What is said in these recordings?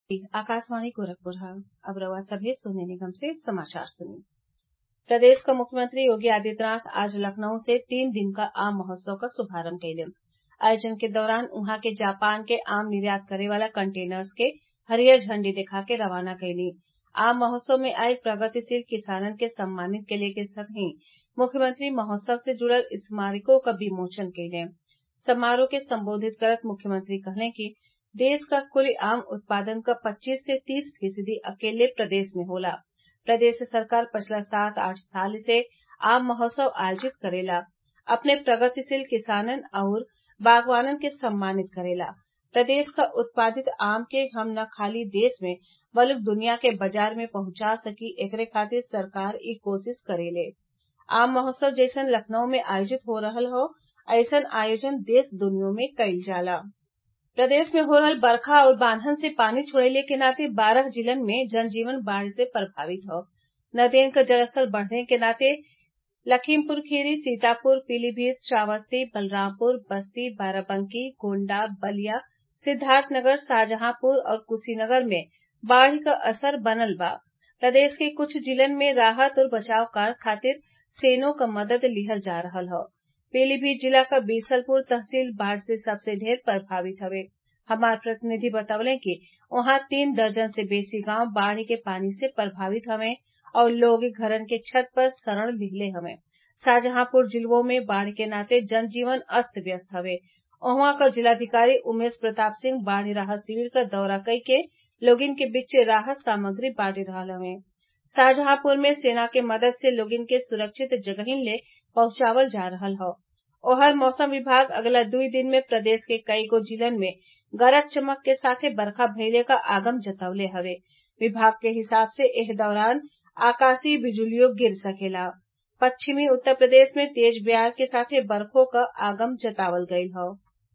आकाशवाणी गोरखपुर अब रउआ सभे सोने निगम से समाचार सुनी प्रदेश क मुख्यमंत्री योगी आदित्यनाथ आज लखनऊ से तीन दिन क आम महोत्सव क शुभारम्भ कइले आयोजन के दौरान उहाँ के जापान के आम निर्यात करे वाला कंटेनर्स के हरियर झंडी देखा के रवाना कइली आम महोत्सव में आइल प्रगतिशील किसानन के सम्मानित कइले के संगहि मुख्यमंत्री महोत्सव से जुड़ल स्मारकों क विमोचन कइले समारोह के संबोधित करत मुख्यमंत्री कहले कि देश क कुल आम उत्पादन क पच्चीस से तीस फीसदी अकेले प्रदेश में होला प्रदेश सरकार पिछला सात आठ साल से आम महोत्सव आयोजित करेला अपने प्रगतिशील किसानन आउर बागवानन के सम्मानित करेला प्रदेश क उत्पादित आम के हम न खाली देश में बल्कि दुनिया के बाजार में पहुंचा सकी एकरे खातिर सरकार इ कोशिश करेले आम महोत्सव जइसन लखनऊ में आयोजित हो रहल हौ अइसन आयोजन देश दुनिया में कईल जाला प्रदेश में हो रहल बरखा और बांधन से पानी छोड़ले के नाते बारह जिलन में जनजीवन बाढ़ से प्रभावित हौ नदियन क जलस्तर बढ़ने के नाते लखीमपुर खीरी सीतापुर पीलीभीत श्रावस्ती बलरामपुर बस्ती बाराबंकी गोण्डा बलिया सिद्दार्थनगर शाहजहांपुर और कुशीनगर में बाढ़ क असर बनल बा प्रदेश के कुछ जिलन में राहत और बचाव कार्य खातिर सेना क मदद लिहल जा रहल हौ पीलीभीत जिला क बीसलपुर तहसील बाढ़ से सबसे ढेर प्रभावित हवे हमार प्रतिनिधि बतवले कि उहाँ तीन दर्जन से बेसी गांव बाढ़ के पानी से प्रभावित हवे और लोग घरन के छत पर शरण लिहले हवे शाहजहांपुर जिलवो में बाढ़ के नाते जनजीवन अस्त व्यस्त हवे उहवा क जिलाधिकारी उमेश प्रताप सिंह बाढ़ राहत शिविर क दौरा कई के लोगिन के बीचे राहत सामग्री बांट रहल हवे शाहजहांपुर में सेना के मदद से लोगिन के सुरक्षित जगहिन ले पहुंचावल जा रहल हौ ओहर मौसम विभाग अगला दुई दिन में प्रदेश के कईगो जिलन में गरज चमक के साथे बरखा भइले क आगम जतवले हवे विभाग के हिसाब से एह दौरान आकाशीय बिजुलियों गिर सकेला पश्चिमी उत्तर प्रदेश में तेज ब्यार के साथे बरखो क आगम जतावल गयल हौ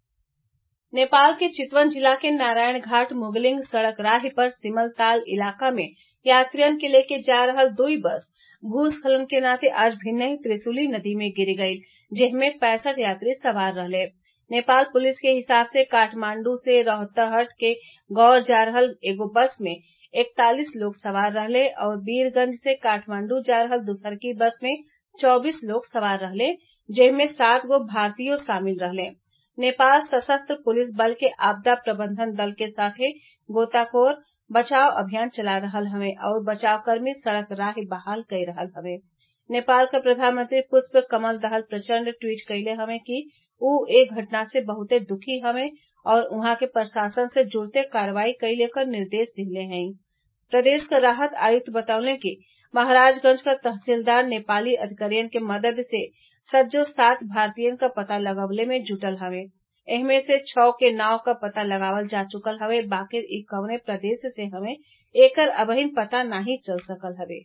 नेपाल के चितवन जिला के नारायण घाट मुगलिंग सड़क राह पर सिमलताल इलाका में यात्रियन के लेके जा रहल दुई बस भूस्खलन के नाते आज भिन्नही त्रिशुली नदी में गिर गईल जेमे पैंसठ यात्री सवार रहले नेपाल पुलिस के हिसाब से काठमांडू से रोहतहट के गौर जा रहल एगो बस में इकतालीस लोग सवार रहले और वीरगंज से काठमांडू जा रहल दूसरकी बस में चौबीस लोग सवार रहले जेमे सात गो भारतीयो शामिल रहले नेपाल सशस्त्र पुलिस बल के आपदा प्रबंधन दल के साथे गोताखोर बचाव अभियान चला रहल हवे और बचावकर्मी सड़क राह बहाल कई रहल हवे नेपाल क प्रधानमंत्री पुष्प कमल दहल प्रचंड ट्वीट कइले हवे कि उ ए घटना से बहुते दुखी हवे और उहाँ के प्रशासन से जुड़ते कार्रवाई कइले क निर्देश दिहले हई प्रदेश क राहत आयुक्त बतवले कि महाराजगंज क तहसीलदार नेपाली अधिकारियन के मदद से सज्जो सात भारतीयन क पता लगवले में जुटल हवे एहमे से छौ के नाव क पता लगावल जा चुकल हवे बाकिर इ कवने प्रदेश से हवे एकर अबहिन पता नाही चल सकल हवे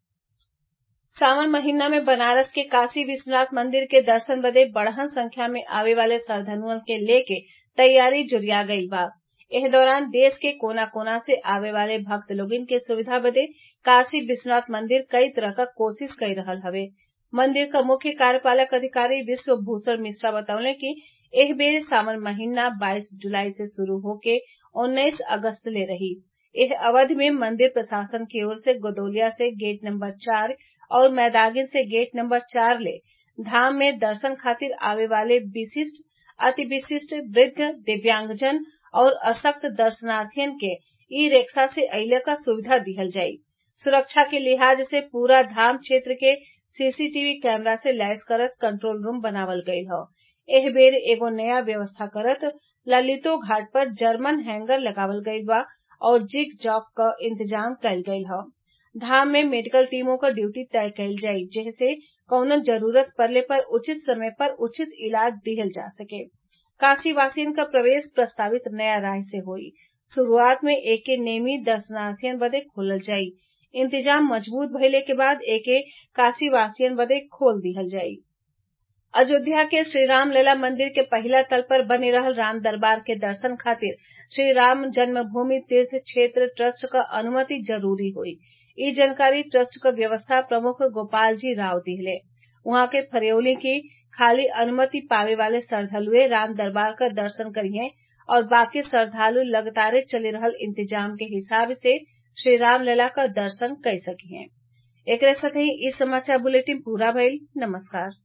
सावन महिना में बनारस के काशी विश्वनाथ मंदिर के दर्शन बदे बड़हन संख्या में आवे वाले श्रद्वालुअन के लेके तैयारी जुरिया गईल बा एह दौरान देश के कोना कोना से आवे वाले भक्त लोगिन के सुविधा बदे काशी विश्वनाथ मंदिर कई तरह क कोशिश कई रहल हवे मंदिर क मुख्य कार्यपालक अधिकारी विश्व भूषण मिश्रा बतवले कि एह बेर सावन महिना बाईस जुलाई से शुरू होके उन्नीस अगस्त ले रही एह अवधि में मंदिर प्रशासन की ओर से गोदौलिया से गेट नंबर चार और मैदागिन से गेट नंबर चार ले धाम में दर्शन खातिर आवे वाले विशिष्ट अति विशिष्ट वृद्ध दिव्यांगजन और अशक्त दर्शनार्थियन के ई रिक्शा से अइले क सुविधा दिहल जाई सुरक्षा के लिहाज से पूरा धाम क्षेत्र के सीसीटीवी कैमरा से लैस करत कंट्रोल रूम बनावल गईल हौ एह बेर एगो नया व्यवस्था करत ललितो घाट पर जर्मन हैंगर लगावल गईल बा और जिग जॉग क इंतजाम कईल गईल हौ धाम में मेडिकल टीमों क ड्यूटी तय कईल जाई जेसे कउनो जरूरत पड़ले पर उचित समय पर उचित इलाज दिहल जा सके काशी वासियन क प्रवेश प्रस्तावित नया राह से होई शुरूआत में एके नेमी दर्शनार्थियन बदे खोलल जाई इंतजाम मजबूत भइले के बाद एके काशी वासियन बदे खोल दिहल जाई अयोध्या के श्रीराम लला मंदिर के पहिला तल पर बने रहल राम दरबार के दर्शन खातिर श्री राम जन्मभूमि तीर्थ क्षेत्र ट्रस्ट क अनुमति जरूरी होई इ जानकारी ट्रस्ट क व्यवस्था प्रमुख गोपाल जी राव दिहले उहाँ के फरियौली की खाली अनुमति पावे वाले श्रद्वालुए राम दरबार क दर्शन करिहें और बाकी श्रद्वालु लगातार चली रहल इंतजाम के हिसाब से श्रीरामलला क दर्शन कई सकिहें एकरे साथही इ समाचार बुलेटिन पूरा भइल नमस्कार